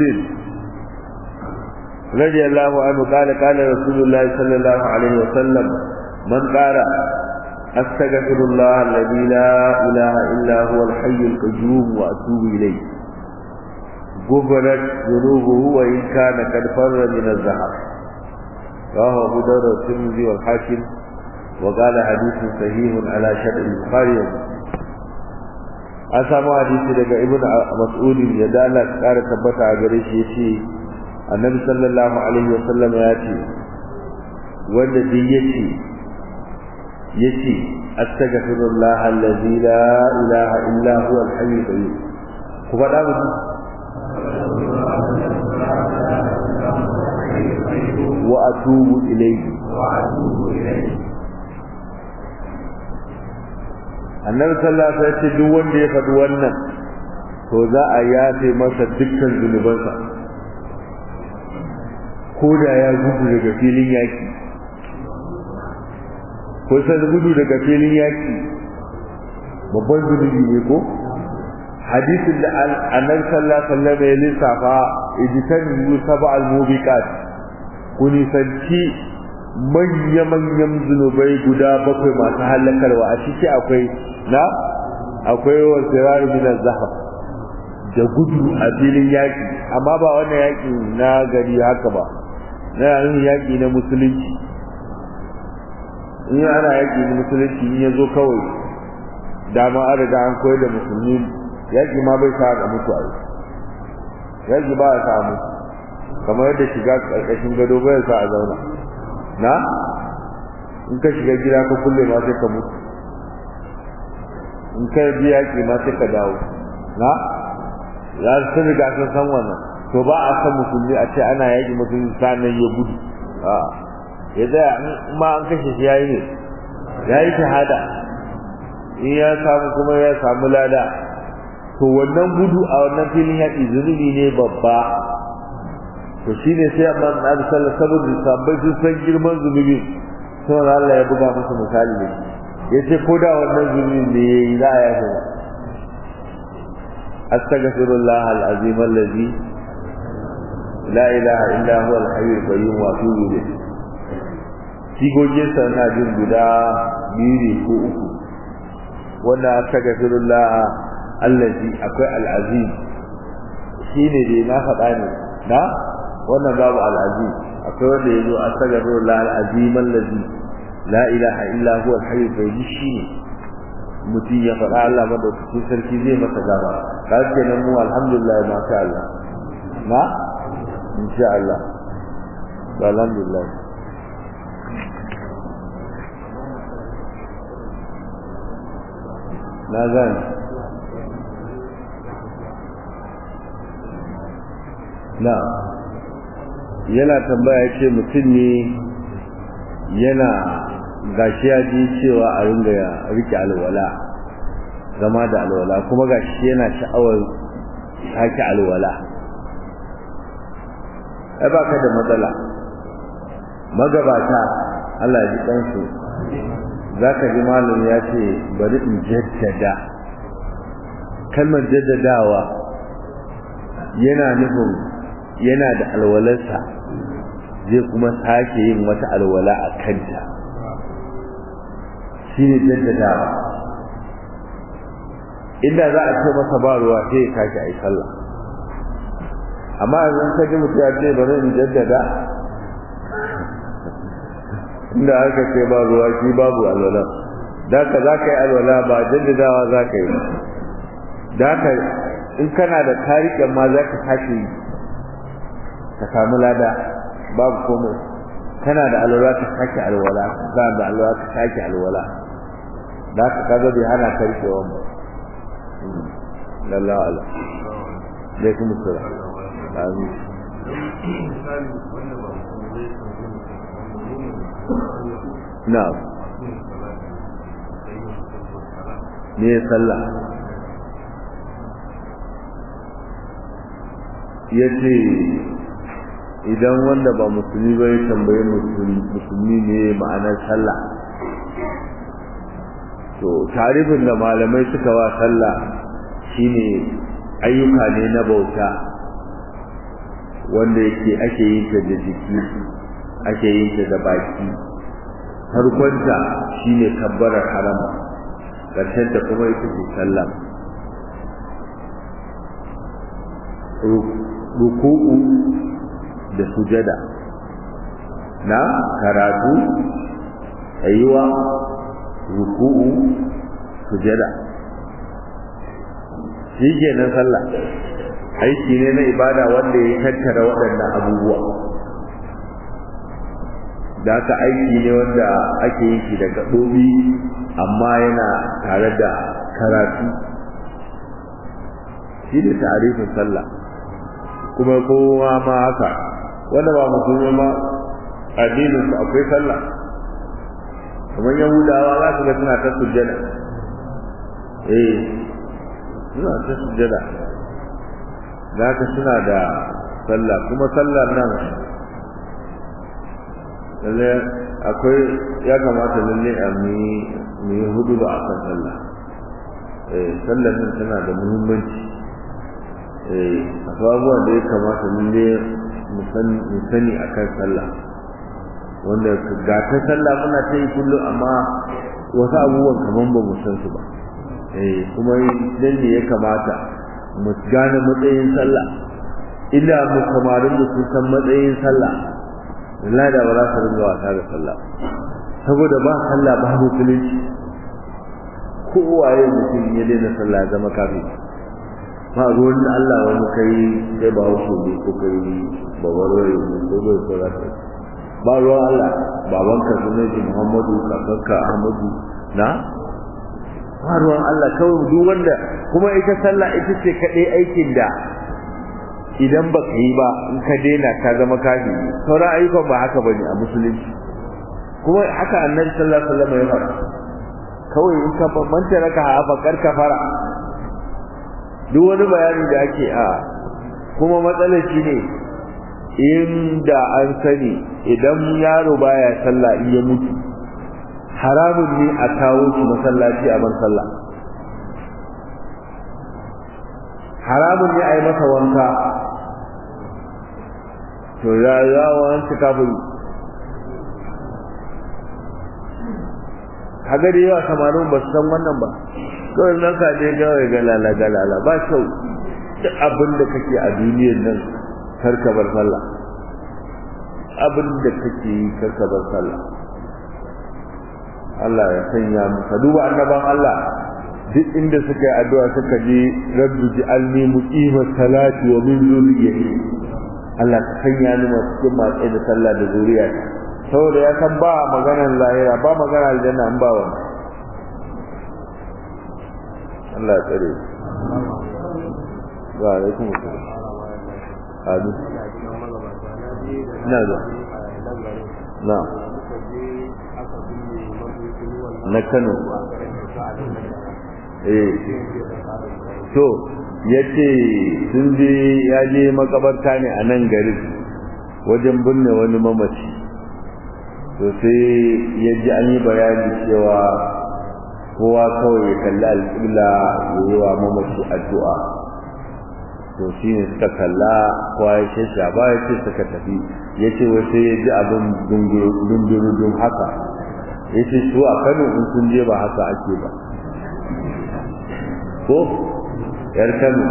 رضي الله عنه قال قال رسول الله صلى الله عليه وسلم من قال أستغفر الله الذي لا إله إلا هو الحي القيوم وأتوب إليه غفرت ذنوبه وإن كان قد فر من الزهر رواه أبو داود والترمذي والحاكم وقال حديث صحيح على شرط البخاري an samu hadisi daga ibn mas'ud ya da Allah ya kara tabbata a gare shi yace annabi sallallahu alaihi wasallam ya ce wanda duk yace yace astaghfirullah allazi la ilaha illa huwa al-hayy qayyum ku faɗa mu wa atubu ilayhi wa atubu ilayhi annabi sallallahu alaihi wasallam ce duk wanda ya faɗi wannan to za a yafe masa dukkan zunubansa ko da ya gudu daga filin yaki ko sai gudu daga filin yaki babban zunubi ne ko hadisin da annabi sallallahu alaihi wasallam ya lissafa ijitan yusaba al-mubiqat kuni sanci manya-manyan zunubai guda bakwai masu halakarwa a ciki akwai na akwai wasirar min zahab da gudu a filin yaki amma ba wannan yaki na gari haka ba na yin yaki na musulunci in ana yaki na musulunci in ya zo kawai dama an riga an koyar da musulmi yaki ma bai sa ga mutu a yaki ba ya sa mutu kamar yadda shiga ƙarƙashin gado bai sa a zauna na in ka shiga gida ka kulle ma sai ka mutu in ka bi yaƙi ma sai ka dawo na ya sun riga sun san wannan to ba a san musulmi a ce ana yaƙi musulmi sanan ya gudu a ya tsaya in ma an kashe shi yayi ne yayi shahada in ya samu kuma ya samu lada to wannan gudu a wannan filin yaƙi zunubi ne babba to shine sai amma na sallallahu saboda sabbai sun san girman zunubi sai Allah ya buga musu misali ne yace ko da wannan zunubi ne za a yafe ba astaghfirullah al-azim allazi la ilaha illa huwa al-hayy al-qayyum wa atubu ilayh sigogin sa na jin guda biyu ne ko uku wanda astaghfirullah allazi akwai al-azim shine dai na faɗa ne na wannan babu al-azim akwai wanda yazo astaghfirullah al-azim allazi la ilaha illa huwa al-hayy al-qayyum shine mutum ya faɗa Allah madaukakin sarki zai masa gaba ka ce nan mu alhamdulillah ma sha Allah na insha Allah alhamdulillah na gane na yana tambaya ce mutum ne yana gashi ya ji cewa a ringa ya rike alwala zama da alwala kuma gashi yana sha'awar sake alwala ai ba ka da matsala magabata Allah ya ji ɗansu za ka ji malam ya ce bari in jaddada kalmar jaddadawa yana nufin yana da alwalarsa zai kuma sake yin wata alwala a kanta shi ne jaddadawa inda za a ce masa ba ruwa sai ya tashi a yi sallah amma yanzu ka ji mutum ya ce bari in jaddada inda aka ce ba ruwa shi babu alwala da ka za ka yi alwala ba jaddadawa za ka yi da ka in kana da tarikin ma za ka tashi ka samu lada babu komai kana da alwala ka sake alwala kana da alwala ka sake alwala da ka kaga bai hana ka rike wannan lallahu ala dai kuma sura amin na'am ne sallah yace idan wanda ba musulmi ba ya tambaye musulmi ne ma'anar sallah to tarifin da malamai suka wa sallah shine ayyuka ne na bauta wanda yake ake yin ta da jiki ake yin ta da baki farkonta shine kabbarar harama ƙarshen ta kuma ita ce sallah ruku'u da sujada na karatu tsayuwa ruku'u sujada shi kenan sallah aiki ne na ibada wanda ya tattara waɗannan abubuwa da aka aiki ne wanda ake yin shi da gaɓoɓi amma yana tare da karatu shi ne tarifin sallah kuma kowa ma haka wanda ba musulmi ma addinin su akwai sallah kamar yahudawa za su ga suna ta sujjada eh suna ta sujjada za ka suna da sallah kuma sallar nan lalle akwai ya kamata lalle a mu yi hudu ba a kan sallah eh sallar nan tana da muhimmanci eh abubuwan da ya kamata lalle mu sani a kan sallah wanda ga ta sallah muna ta yi kullum amma wasu abubuwan kaman ba mu san su ba eh kuma dan ne ya kamata mu gane matsayin sallah illa mu kamarin da su san matsayin sallah wallahi da ba za su ringa wasa da sallah saboda ba sallah ba musulunci kowaye mutum ya daina sallah ya zama kafin ba ruwan Allah wani kai sai ba wasu ne ko kai babarwai ne ko bai so za ka ba ruwan Allah babanka sunan Muhammadu kakanka Ahmadu na ba ruwan Allah kawai duk wanda kuma ita sallah ita ce kaɗai aikin da idan ba ka yi ba in ka daina ka zama kafi sauran ayyukan ba haka bane a musulunci kuma haka annabi sallallahu alaihi wasallam ya faɗa kawai in ka manta raka ha bakar ka fara duk wani bayani da ake a kuma matsalar shi ne inda an sani idan yaro baya sallah in ya mutu haramun ne a kawo shi masallaci a ban sallah haramun ne a yi masa wanka to ya yawo an ci kafin kaga da yawa samarin ba su san wannan ba kawai nan ka je kawai galala galala ba kyau duk abin da kake a duniyar nan karka bar sallah abin da kake yi karka bar sallah Allah ya sanya mu ka duba annaban Allah duk inda suka yi addu'a suka je rabbi ji'alni muqima salati wa min zurriyyati Allah ka sanya ni masu cikin matsayi da sallah da zuriya saboda ya san ba maganar lahira ba maganar aljanna an ba wani Allah ya tsare wa alaikum assalam amin na da na na Kano eh to yace sun je ya je makabarta ne a nan garin wajen binne wani mamaci to sai ya ji an yi bayani cewa kowa kawai ya kalli alƙibla ya yi wa mamaci addu'a to shi ne suka kalla kowa ya ce shaba ya ce suka tafi ya ce wai sai ya ji abin dundurudun haka ya ce su a kano in sun je ba haka ake ba ko yar kano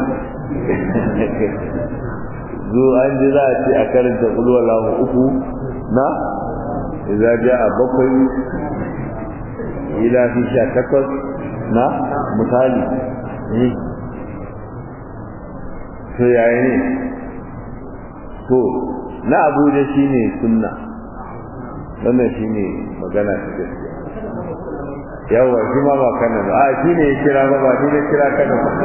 zo an ji za a ce a karanta kulwalahu uku na idza jaa bakwai ila fi sha takwas na misali to yaya ne to na abuja shine sunna wannan shine magana ta gaskiya yawa shi ma ba kana ba a shi ne ya kira ba ba ni na kira kana ba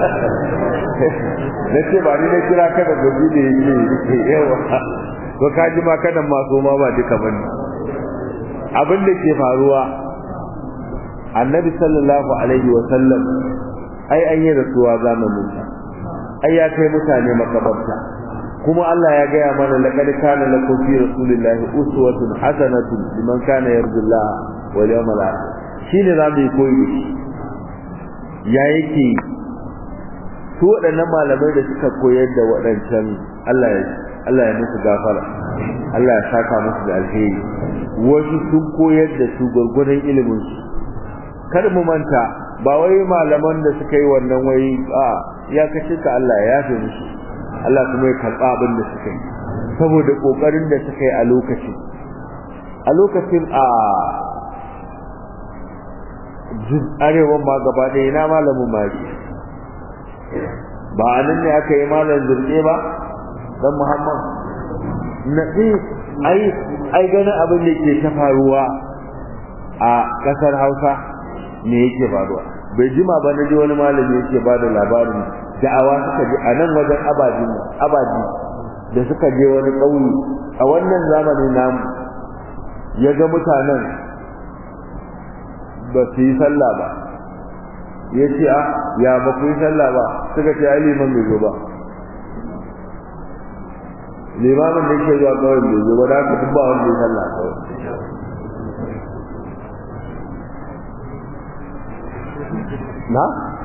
na ce ba ni na kira kana ba shi ne ya ce yawa to ka ji ma kanan masu ma ba duka ba ne abin da ke faruwa annabi sallallahu alaihi wa sallam ai an yi rasuwa zamanin sa ai ya kai mutane makabarta kuma Allah ya gaya mana laqad kana lakum fi rasulillahi uswatun hasanatun liman kana yarjullaha wal yawmal akhir shine za mu yi koyi da shi ya yake su waɗannan malamai da suka koyar da waɗancan Allah ya Allah ya musu gafara Allah ya saka musu da alheri wasu sun koyar da su gurgurdan ilimin su kar mu manta ba wai malaman da suka yi wannan wai a ya kace ka Allah ya yafe musu Allah kuma ya karɓa abin da suka yi saboda kokarin da suka yi a lokacin a lokacin a arewan ma gaba ɗaya ina malamin maki ba a nan ne aka yi malam zurɗe ba dan muhammad na ai ai ganin abin da ke ta faruwa a ƙasar hausa me yake faruwa bai jima ba na ji wani malami yake ba da labarin da'awa suka je a nan wajen abaji abaji da suka je wani ƙauye a wannan zamanin namu ya ga mutanen ba su yi sallah ba ya ce a ya ba ku yi sallah ba suka ce ai liman bai zo ba limamin da yake zuwa kawai bai zo ba da haka duk ba wanda ya sallah kawai na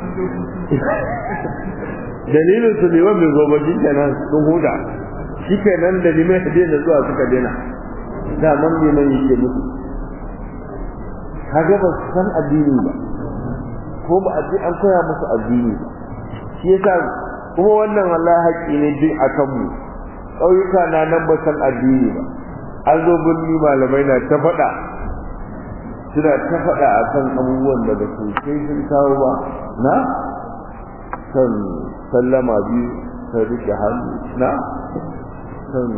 dalilin su liman bai zo ba shi kenan sun huda shi kenan da liman ya daina zuwa suka daina da man liman yake musu kaga ba su san addini ba ko ba a ce an koya musu addini ba shi yasa kuma wannan wallahi haƙƙi ne duk a kanmu ƙauyuka na nan ba san addini ba an zo birni malamai na ta faɗa suna ta faɗa a kan abubuwan da ba su kai sun kawo ba na kan sallama biyu kan riƙe hannu na kan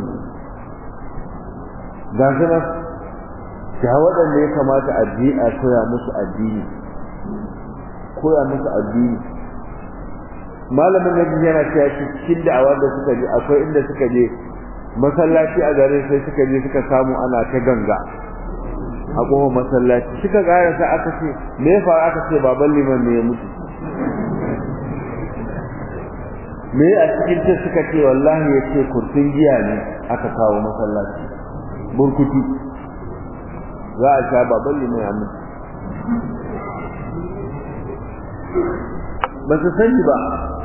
ga su nan ga waɗanda ya kamata addini a koya musu addini koya musu addini malamin nabi yana cewa cikin da'awa da suka je akwai inda suka je masallaci a garin sai suka je suka samu ana ta ganga a kofar masallaci suka gara sai aka ce me ya faru aka ce baban liman ne ya mutu me a cikin ta suka ce wallahi ya ce kurtun giya ne aka kawo masallaci burkutu za a sha baban limai a mutu ba su sani ba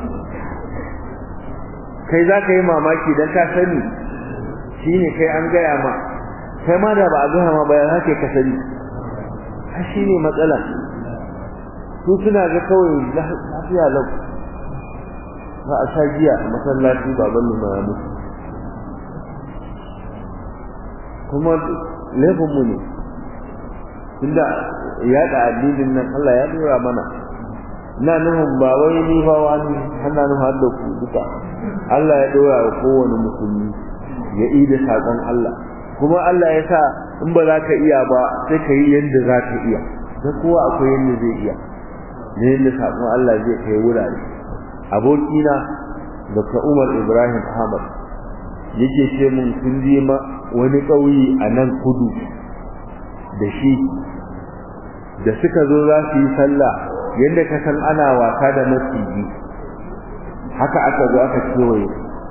kai za ka yi mamaki don ka sani shi ne kai an gaya ma kai ma da ba a gaya ma bayan haka ka sani ha shi ne matsala su suna ga kawai lafiya lau ba a sha giya a masallaci baban mu ya mutu kuma laifinmu ne tunda yaɗa addinin nan Allah ya dora mana na nufin ba wai ni ba wani hana nufin har da ku duka Allah ya dora wa kowane musulmi ya yi da saƙon Allah kuma Allah ya sa in ba za ka iya ba sai ka yi yadda za ka iya da kowa akwai yadda zai iya ne yadda saƙon Allah zai kai wurare abokina Dr. Umar Ibrahim Ahmad yake ce mun sun je wani ƙauye a nan kudu da shi da suka zo za su yi sallah yadda ka san ana wasa da maciji haka aka zo aka kewaye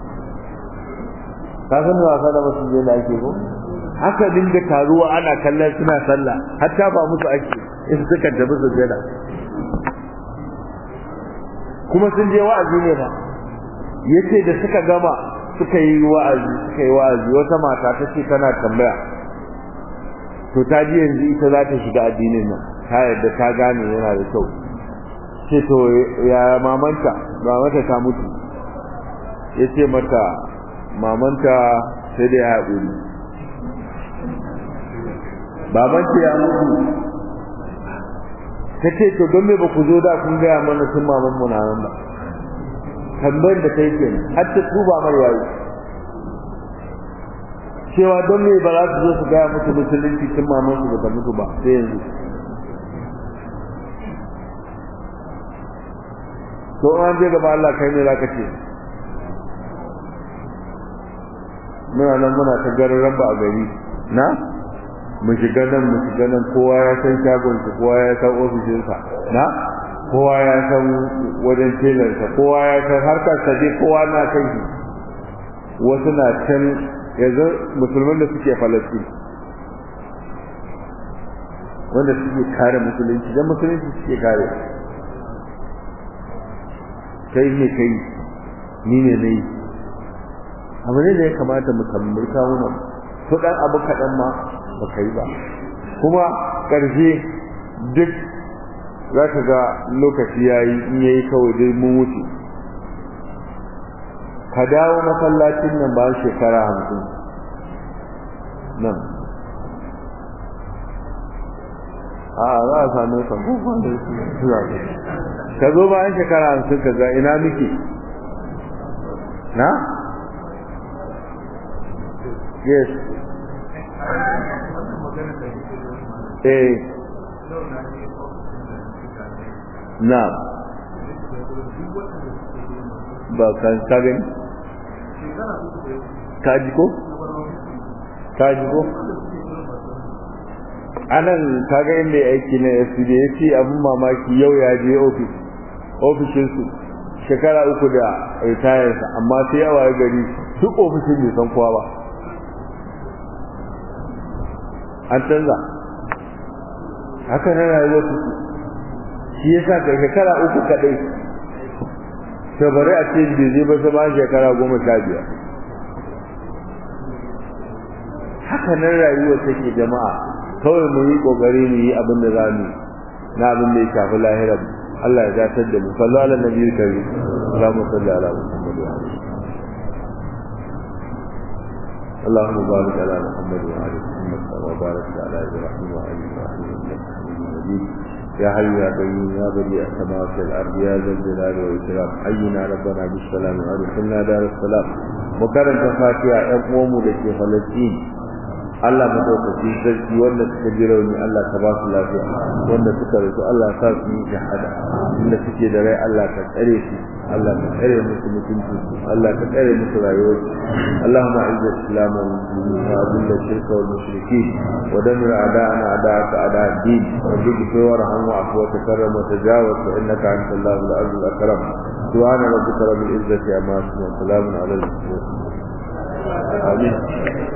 ka san wasa da maciji da ake ko haka dinga taruwa ana kallon suna sallah hatta ba musu ake in suka tafi sujjada kuma sun je wa'azi ne ba yace da suka gama suka yi wa'azi suka yi wa'azi wata mata ta ce tana tambaya to ta ji yanzu ita za ta shiga addinin nan ta yadda ta gane yana da kyau ce to ya mamanta mamanta ta mutu ya ce mata mamanta sai da ya haƙuri babanta ya mutu ta ce to don me ba ku zo da kun gaya mana sun maman mu na nan ba tambayar da ta yi kenan har ta tuba mai yayi cewa don me ba za su zo su gaya musu musulunci tun maman su bata mutu ba sai yanzu to an je gaba Allah kai ne za ka ce muna nan muna ta garin ba a gari na mu shiga nan mu shiga nan kowa ya san shagon shi kowa ya san ofishinsa na kowa ya san wajen telarsa kowa ya san harkar sa dai kowa na kan shi wasu na can yanzu musulman da suke falastin wanda suke kare musulunci dan musulunci suke kare kai ne kai ni ne nayi abu ne da ya kamata mu kammar kawunan to dan abu kaɗan ma ba kai ba kuma ƙarshe duk za ka ga lokaci ya yi in yayi kawai dai mun wuce ka dawo masallacin nan ba shekara hamsin nan a za a same ka ka zo bayan shekara hamsin ka ga ina muke na yes eh na ba kan kagin kaji ko kaji ko anan kaga inda ya aiki na FCD ya ce abin mamaki yau ya je ofis ofishinsu shekara uku da ritayarsa amma sai yawa ya gari duk ofishin bai san kowa ba an canza haka na rayuwar su shi ya sa kai shekara uku kadai to bari a ce bai zai ba ba shekara goma sha biyar haka nan rayuwar take jama'a kawai mu yi kokari mu yi abin da za mu na abin da ya shafi lahirar Allah ya datar da mu sallu ala nabiyyi karim Allahumma salli ala Muhammad wa alihi اللهم بارك على محمد وعلى محمد كما باركت على ابراهيم وعلى ابراهيم انك حميد مجيد يا حي يا قيوم يا بديع السماوات والارض يا ذا الجلال والاكرام حينا ربنا بالسلام وادخلنا دار السلام وكرم تفاتيح يقوم لك فلسطين Allah madaukaki sarki wanda suka ji rauni Allah ka ba su lafiya wanda suka rasu Allah sa su yi shahada inda suke da rai Allah ka tsare su Allah ka tsare musu mutunci Allah ka tsare musu rayuwar اللهم اعز الاسلام والمسلمين واذل الشرك والمشركين ودمر اعداءنا اعداءك اعداء الدين وارزق وارحم واعف وتكرم وتجاوز فانك انت الله العز الاكرم سبحان ربك رب العزه عما يصفون وسلام على المرسلين امين